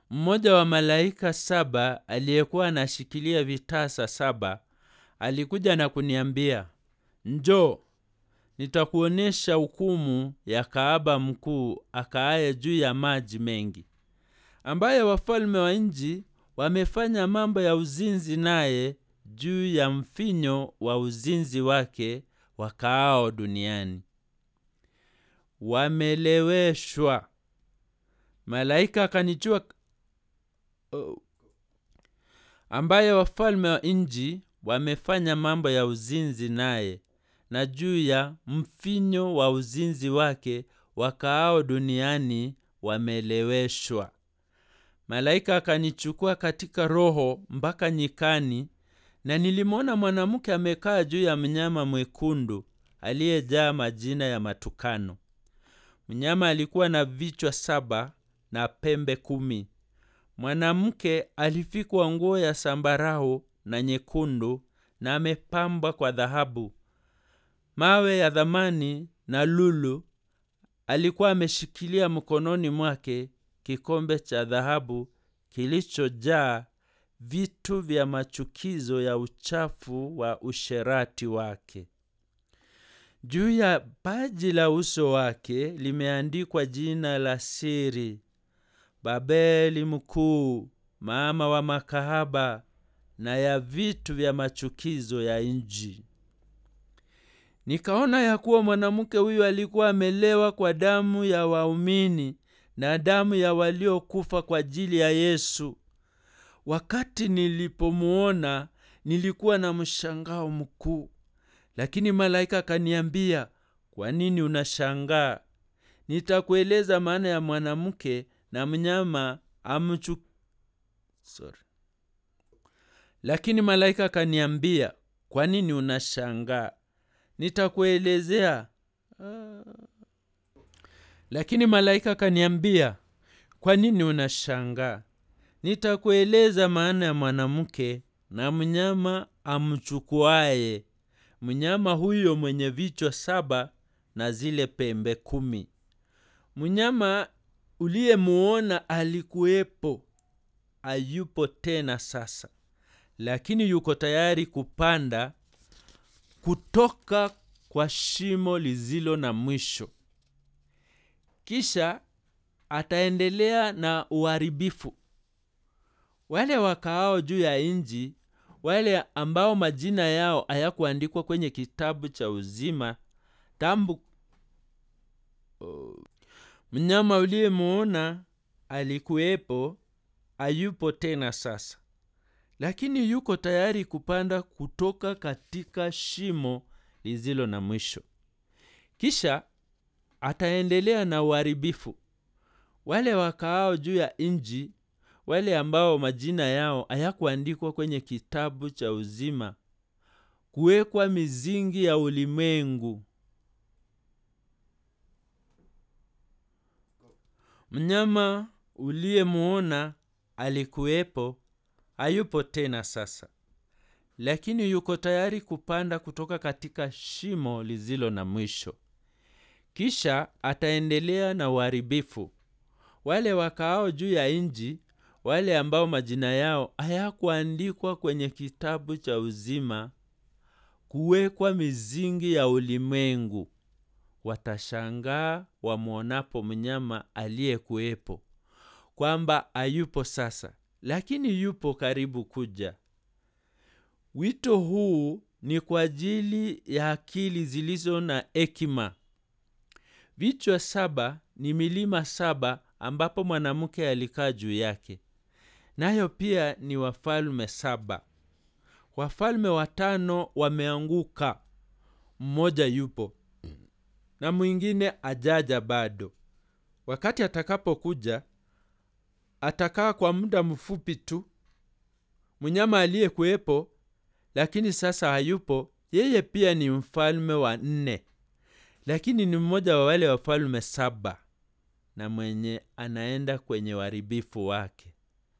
mmoja wa malaika saba aliyekuwa anashikilia vitasa saba alikuja na kuniambia njoo nitakuonyesha hukumu ya kaaba mkuu akaaye juu ya maji mengi ambaye wafalme wa nchi wamefanya mambo ya uzinzi naye juu ya mfinyo wa uzinzi wake wakaao duniani wameleweshwa malaika akanichua oh, ambaye wafalme wa nchi wamefanya mambo ya uzinzi naye na juu ya mfinyo wa uzinzi wake wakaao duniani wameleweshwa malaika akanichukua katika roho mpaka nyikani na nilimwona mwanamke amekaa juu ya mnyama mwekundu aliyejaa majina ya matukano mnyama alikuwa na vichwa saba na pembe kumi mwanamke alifikwa nguo ya sambarau na nyekundu na amepambwa kwa dhahabu mawe ya dhamani na lulu alikuwa ameshikilia mkononi mwake kikombe cha dhahabu kilichojaa vitu vya machukizo ya uchafu wa usherati wake juu ya paji la uso wake limeandikwa jina la siri babeli mkuu mama wa makahaba na ya vitu vya machukizo ya nji nikaona ya kuwa mwanamke huyu alikuwa amelewa kwa damu ya waumini na damu ya waliokufa kwa ajili ya yesu wakati nilipomuona nilikuwa na mshangao mkuu lakini malaika akaniambia kwa nini unashangaa nitakueleza maana ya mwanamke na mnyama amchu Sorry. lakini malaika akaniambia kwa nini unashangaa nitakuelezea ah. lakini malaika akaniambia kwa nini unashangaa nitakueleza maana ya mwanamke na mnyama amchukuaye mnyama huyo mwenye vichwa saba na zile pembe kumi mnyama uliyemuona alikuwepo ayupo tena sasa lakini yuko tayari kupanda kutoka kwa shimo lizilo na mwisho kisha ataendelea na uharibifu wale wakaao juu ya nji wale ambao majina yao hayakuandikwa kwenye kitabu cha uzima tambu oh. mnyama uliyemuona alikuwepo ayupo tena sasa lakini yuko tayari kupanda kutoka katika shimo lizilo na mwisho kisha ataendelea na uharibifu wale wakaao juu ya nji wale ambao majina yao hayakuandikwa kwenye kitabu cha uzima kuwekwa mizingi ya ulimwengu mnyama uliyemuona alikuwepo hayupo tena sasa lakini yuko tayari kupanda kutoka katika shimo lizilo na mwisho kisha ataendelea na uharibifu wale wakaao juu ya nji wale ambao majina yao hayakuandikwa kwenye kitabu cha uzima kuwekwa mizingi ya ulimwengu watashangaa wamwonapo mnyama aliyekuwepo kwamba hayupo sasa lakini yupo karibu kuja wito huu ni kwa ajili ya akili zilizo na hekima vichwa saba ni milima saba ambapo mwanamke alikaa juu yake nayo pia ni wafalme saba wafalme watano wameanguka mmoja yupo na mwingine ajaja bado wakati atakapokuja atakaa kwa muda mfupi tu mnyama aliyekuwepo lakini sasa hayupo yeye pia ni mfalme wa nne lakini ni mmoja wa wale wafalme saba na mwenye anaenda kwenye uharibifu wake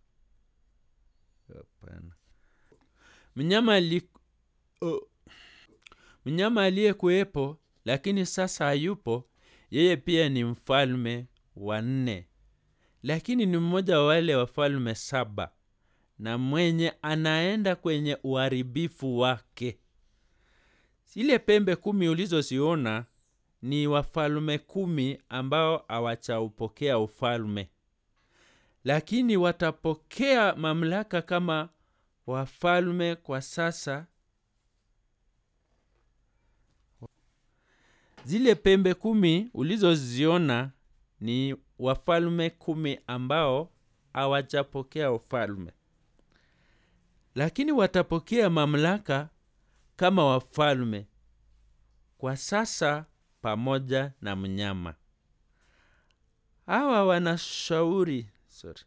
hapana mnyama ali oh. mnyama aliyekuwepo lakini sasa hayupo yeye pia ni mfalme wa nne lakini ni mmoja wa wale wafalme saba na mwenye anaenda kwenye uharibifu wake zile pembe kumi ulizoziona ni wafalme kumi ambao hawachaupokea ufalme lakini watapokea mamlaka kama wafalme kwa sasa zile pembe kumi ulizoziona ni wafalme kumi ambao hawajapokea ufalme lakini watapokea mamlaka kama wafalme kwa sasa pamoja na mnyama hawa wanashauri sorry.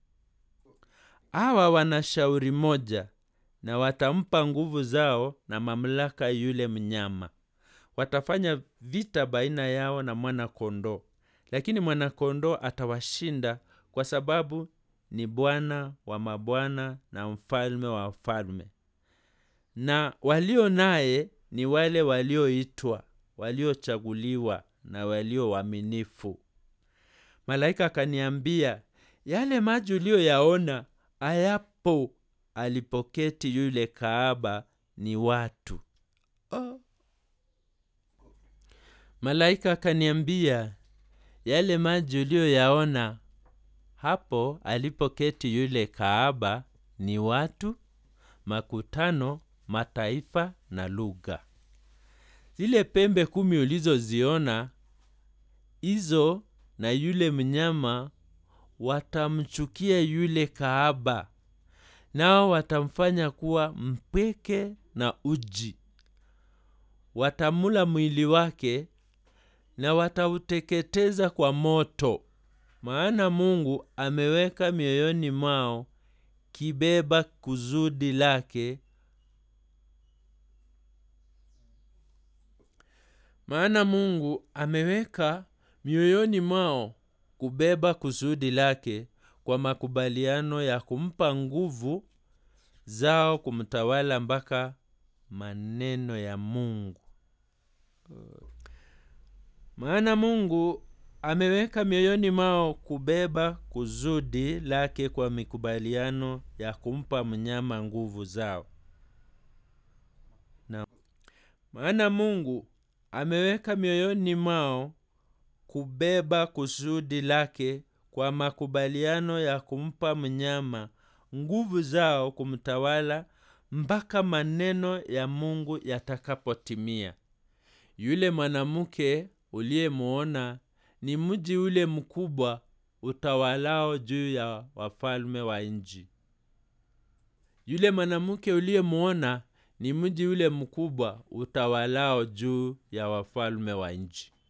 hawa wana shauri moja na watampa nguvu zao na mamlaka yule mnyama watafanya vita baina yao na mwana kondoo lakini mwana kondoo atawashinda kwa sababu ni bwana wa mabwana na mfalme wa wafalme na walio naye ni wale walioitwa waliochaguliwa na walio waaminifu malaika akaniambia yale maji uliyoyaona hayapo alipoketi yule kaaba ni watu oh. malaika akaniambia yale maji uliyoyaona hapo alipoketi yule kaaba ni watu makutano mataifa na lugha zile pembe kumi ulizoziona hizo na yule mnyama watamchukia yule kaaba nao watamfanya kuwa mpweke na uji watamula mwili wake na watauteketeza kwa moto maana mungu ameweka mioyoni mwao kibeba kuzudi lake maana mungu ameweka mioyoni mwao kubeba kusudi lake kwa makubaliano ya kumpa nguvu zao kumtawala mpaka maneno ya mungu maana mungu ameweka mioyoni mwao kubeba kusudi lake kwa mikubaliano ya kumpa mnyama nguvu zao na maana mungu ameweka mioyoni mwao kubeba kusudi lake kwa makubaliano ya kumpa mnyama nguvu zao kumtawala mpaka maneno ya mungu yatakapotimia yule mwanamke uliyemwona ni mji ule mkubwa utawalao juu ya wafalme wa nchi yule mwanamke uliyemwona ni mji ule mkubwa utawalao juu ya wafalme wa nchi